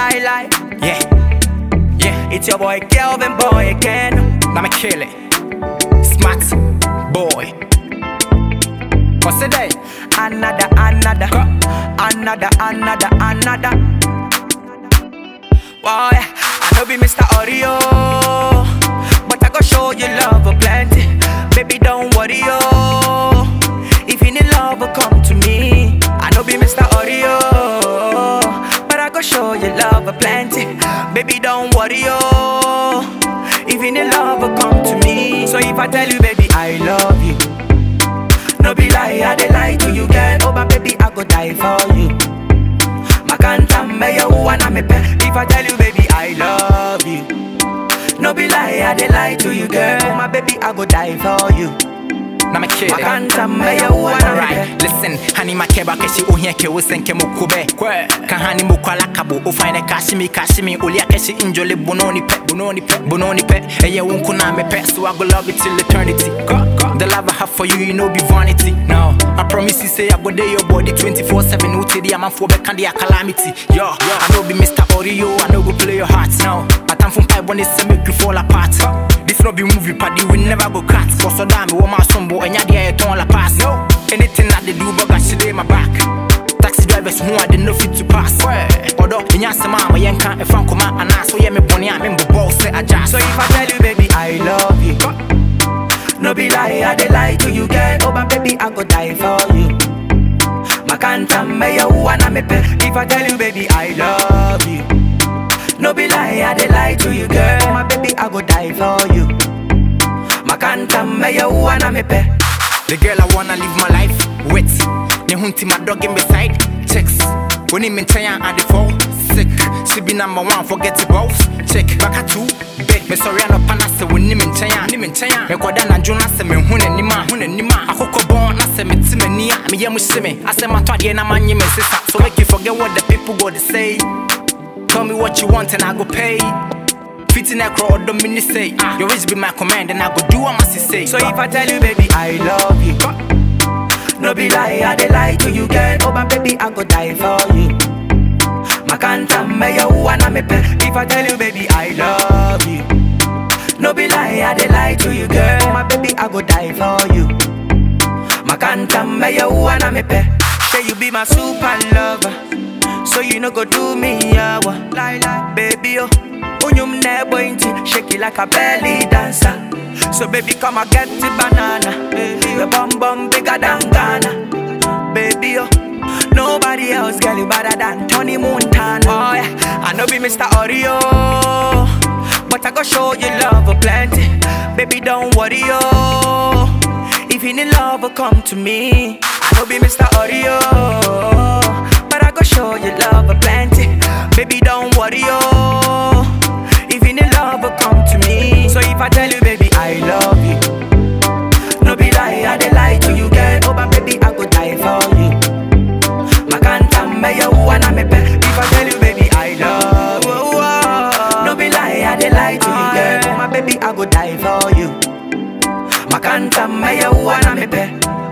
lie lie. Yeah, yeah. It's your boy Kelvin boy again. Now me kill it. Smart boy. What's it day? Another, another, another, another, another. Boy, I know be Mr. Audio, but I go show you love a plenty. Baby, don't worry, yo. If you need love, come to me. I know be Mr. Audio, but I go show you love a plenty. Baby, don't worry, yo. If you need love, come to me. So if I tell you, baby, I love you. No be lie, I dey lie to you, girl. Oh, my baby, I go die for you. Makanta me yo wanna me pe. If I tell you, baby, I love you. No be lie, I dey lie to you, girl. Oh, my baby, I go die for you. Now me kill it. Makanta me yo wanna me Alright, pe. listen, honey, my keba keshi uhia ke usenke mukube. Kahani mukwala kabu ufaine kashimi kashimi ulia keshi injole bunoni pe bunoni pe bunoni pe. Eye unku na me pe, so I go love you till eternity. The love I have for you, you know be vanity. No, I promise you say I go there your body 24/7. Uti di aman for be kandi a calamity. Yo, I know be Mr. Oreo, I know go play your heart. No, I time from pipe when they say make you fall apart. This no be movie party, we never go cut. Cause so damn, me my son boy, and ya dia ton la pass. No, anything that they do, but she dey my back. Taxi drivers who I didn't know fit to pass. Although, in your mama, yanka, if I'm come and I so yeah, me bonny, I'm in boss, say I just. So if I tell you, baby, I love you. No be lie, I dey lie to you, girl. Oh, my baby, I go die for you. Makanta me yo wanna me pe. If I tell you, baby, I love you. No be lie, I dey lie to you, girl. Oh, my baby, I go die for you. Makanta me yo wanna me pe. The girl I wanna live my life with. Ne hunti my dog in beside chicks. When him in China at the fall sick. She be number one, forget the boss. Check back at two. Big me sorry no pana se when him in China. Him in China. Me kwada na juna se me hun anima. Hun anima. Akoko born na se me ti me nia. Me yemu shime. I say my twade na manye me sister. So make you forget what the people go to say. Tell me what you want and I go pay. Fitting that crowd, don't mean to say. Ah, your wish be my command and I go do what must say. So if I tell you, baby, I love you. No be lie, I dey lie to you, girl. Oh, my baby, I go die for you. Makanta me yo wanna me pe. If I tell you, baby, I love you. No be lie, I dey lie to you, girl. Oh, my baby, I go die for you. Makanta me yo wanna me pe. Say you be my super lover. So you no go do me yawa. Lie lie, baby oh. Unyum ne bointi, shake it like a belly dancer. So baby come and get the banana. Your bum bum bigger than Ghana. Baby oh. Nobody else girl you better than Tony Montana. Oh yeah, I know be Mr. Oreo. But I go show you love a plenty. Baby don't worry oh. If you need love, come to me. I know be Mr. Oreo, but I go show you love a plenty. Baby, don't worry, oh. If you need love, come to me. So if I tell you, baby, I love you. No be lie, I dey lie to you, girl. Oh, but baby, I go die for you. Makanta me yo wanna me pe. If I tell you, baby, I love you. No be lie, I dey lie to you, girl. Oh, my baby, I go die for you. Makanta me yo wanna me pe.